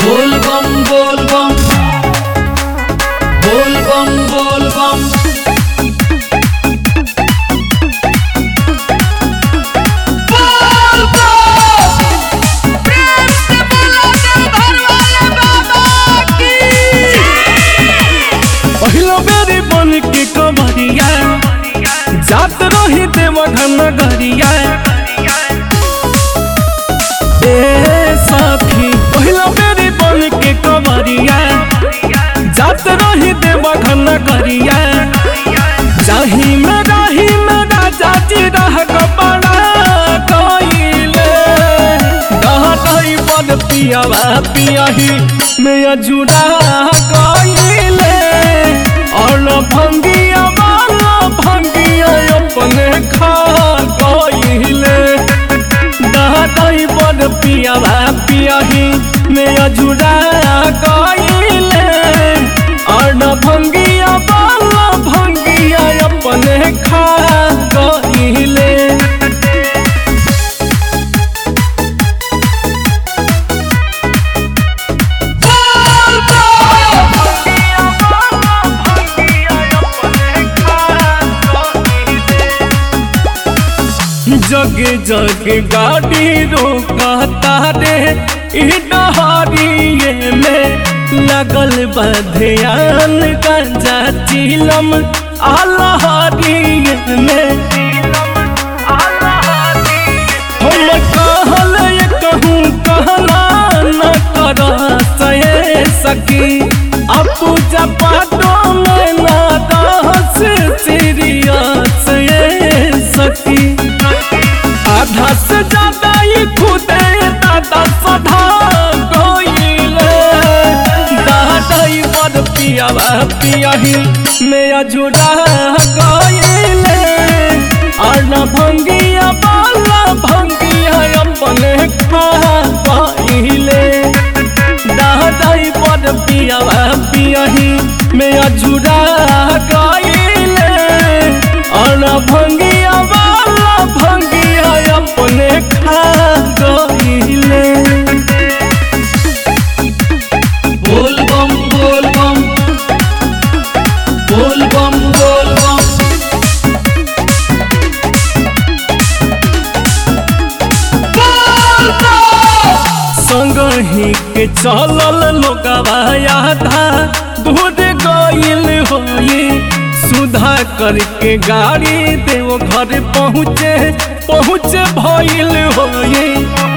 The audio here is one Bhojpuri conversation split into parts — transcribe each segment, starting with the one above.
बोल बम बोल बम बोल बम बोल बम पहिलो बेरी बन के कमरिया जात रही देव घन गरिया ए सखी पहिलो बेरी बन के कमरिया जात रही देव घन गरिया जाही में राही में राजा जी रह कपड़ा कइले दहतई बन पियावा पियाही में अजुड़ा कइले और भंगिया वाला भंगिया अपने खा कइले दहतई बन पियावा पियाही में अजुड़ा कइले और भंगिया वाला भंगिया अपने खा कइले जग जग गाड़ी रोकता रे ई डहरिए में लगल बधियान गंजा चिलम आलहरिए में हम कहल कहूँ कहना न कर सहे सकी अब पूजा पाठों में ना दस सीरियस ये सकी आधा से ज्यादा ही खुदे दादा सधा गोइले दादा ही बड़ पियावा पियाही में अजुड़ा गोइले और न भंगिया बाला भंगिया अपने खा गोइले दादा ही बड़ पियावा पियाही में अजुड़ा गोइले और न भंगिया बाला भंगिया अपने खा गइले बोल बम बोल बम बोल बम बोल बम संग ही के चलल लोगवा आधा दूर गइल होई सुधा करके गाड़ी देव घर पहुँचे पहुँचे भइल होई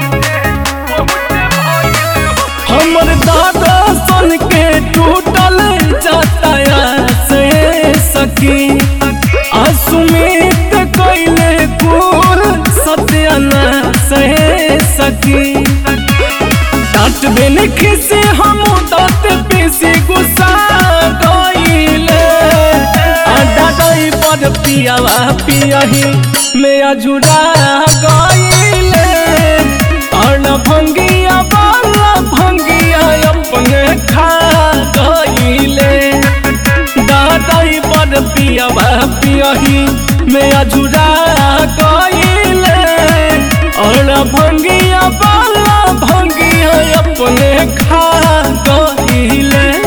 हमर दादा सन के टूटल जाताया से सकी असुमित कइले कुल सत्याना से सकी डांट बिन खिसे हम दांत पीसी गुस्सा गइले आडा गई पर पियावा पियाही में अजुड़ा गइले और न भंगिया वाला भंगिया अपने खा गइले दादाई पर पियावा पियाही में अजुड़ा गइले और न भंगिया वाला भंगिया अपने खा गइले